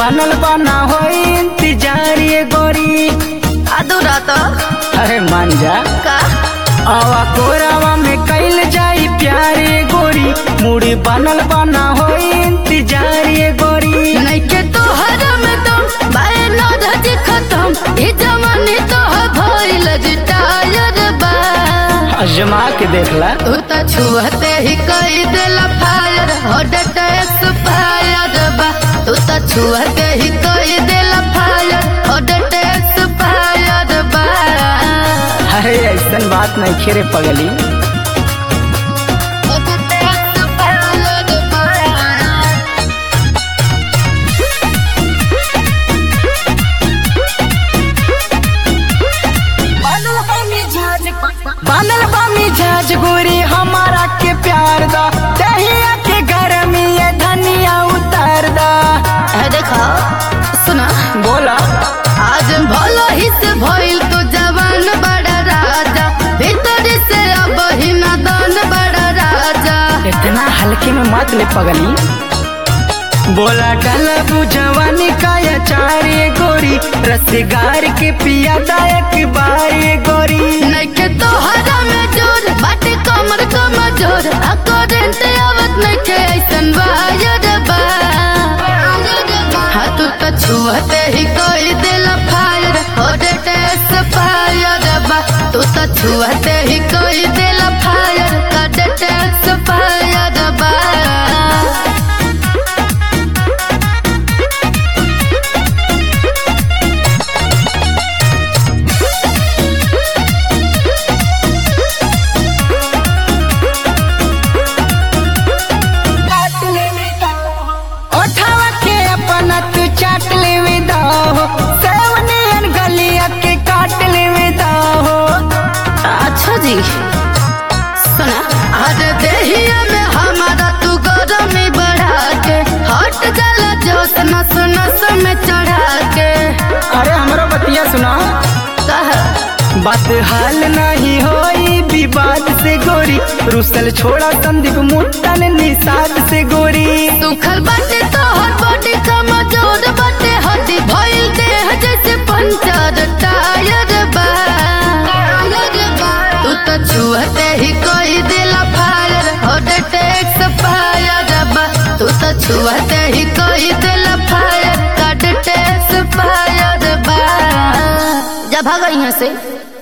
बनल बना हो इंतजार ये गोरी अधूरा तो अरे मान जा का आवा कोरावा में कैल जाई प्यार ये गोरी मुड़ी बनल बना हो इंतजार ये गोरी नइखे तो हरम तुम बाए न धज खत्म ई जमाने तो भइल रिटायर बा अजमा के देखला तू त छुहते ही कई देला फायर हॉट एक्सपायर बा तू त छुहते ही कई देला फायर हॉट एक्सपायर बा अरे ऐसन बात नहीं खेरे पगली Hot expired बा। बनल बा मिजाज गोरी हमारा के प्यार दा दहिया के गरमी ये धनिया उतार दा है देखा सुना बोला आज भलो ही से भइल तो जवान बड़ा राजा भीतर से अब ही नादान बड़ा राजा इतना हल्के में मत ले पगली बोला डला जवानी का अचार ये गोरी रसगार के पिया दायक बार ये गोरी नइखे तो हरा में जोर बाटे कमर कमजोर आ करेंट आवत नइखे ऐसन वायर बा हाथ तो छुहते ही कोई दिल फायर होडे टेस फायर बा तू तो छुहते ही कोई दिल फायर कटे टेस फायर बा उठावा के अपना तू चाट ले विदा हो सेवनियन गलिया के काट ले विदा हो अच्छा जी सुना अरे देहिया में हमारा तू गरमी बढ़ा के हट जाला जोश नस नस में चढ़ा के अरे हमरो बतिया सुना कह बात हाल नहीं होई विवाद से गोरी रुसल छोड़ा संदीप मुट्टन निषाद से गोरी सुखल बाटे तो हर बॉडी कमजोर बाटे हड्डी भइल देह जैसे पंचर टायर बा तू तो छुहते ही कोई दिला फायर हॉट टेक्स फायर बा तू तो छुहते ही कोई दिला फायर काट टेक्स फायर बा जा भागा यहाँ से